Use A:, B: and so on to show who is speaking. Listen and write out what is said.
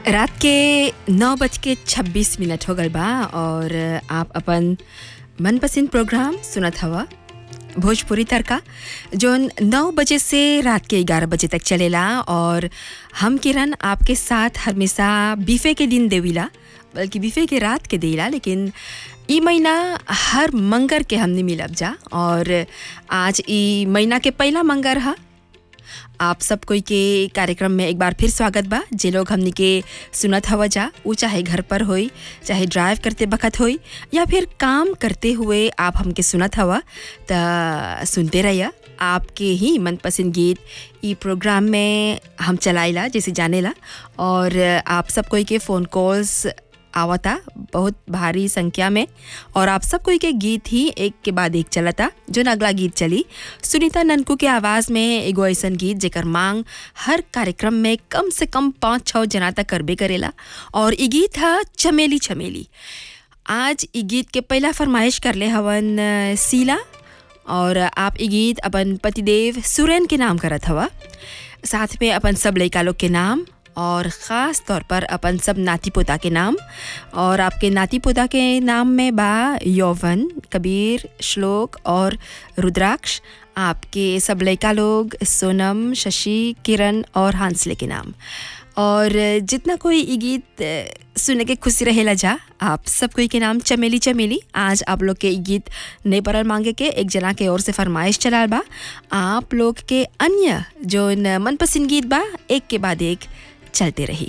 A: रात के नौ बज के छब्बीस मिनट हो गल बा और आप अपन मनपसंद प्रोग्राम सुनत हवा भोजपुरी तड़का जोन नौ बजे से रात के ग्यारह बजे तक चलेला और हम किरण आपके साथ हमेशा बीफे के दिन देविला बल्कि बीफे के रात के देला लेकिन ई महीना हर मंगर के हमने मिलब जा और आज ई महीना के पहला मंगर हा आप सब कोई के कार्यक्रम में एक बार फिर स्वागत बा जे लोग हमनी के सुनत हवा जा वो चाहे घर पर होई चाहे ड्राइव करते बखत होई या फिर काम करते हुए आप हमके सुनत हवा त सुनते रहिया आपके ही मनपसंद गीत ई प्रोग्राम में हम चलाइला जैसे जानेला और आप सब कोई के फ़ोन कॉल्स आवता बहुत भारी संख्या में और आप सब कोई के गीत ही एक के बाद एक चलता जो अगला गीत चली सुनीता ननकू के आवाज़ में एगो ऐसन गीत जेकर मांग हर कार्यक्रम में कम से कम पाँच छः जना तक करबे करेला और ई गीत है चमेली चमेली आज ई गीत के पहला फरमाइश करले हवन अ, सीला और आप ई गीत अपन पतिदेव सुरेन के नाम करत हवा साथ में अपन सब लड़का लोग के नाम और ख़ास तौर पर अपन सब नाती पोता के नाम और आपके नाती पोता के नाम में बा यौवन कबीर श्लोक और रुद्राक्ष आपके सब लड़का लोग सोनम शशि किरण और हांसले के नाम और जितना कोई ये गीत अ, सुने के खुशी रहेला जा आप सब कोई के नाम चमेली चमेली आज आप लोग के ई गीत नहीं परल मांगे के एक जना के ओर से फरमाइश चलाल बा आप लोग के अन्य जो न मनपसंद गीत बा एक के बाद एक चलते रही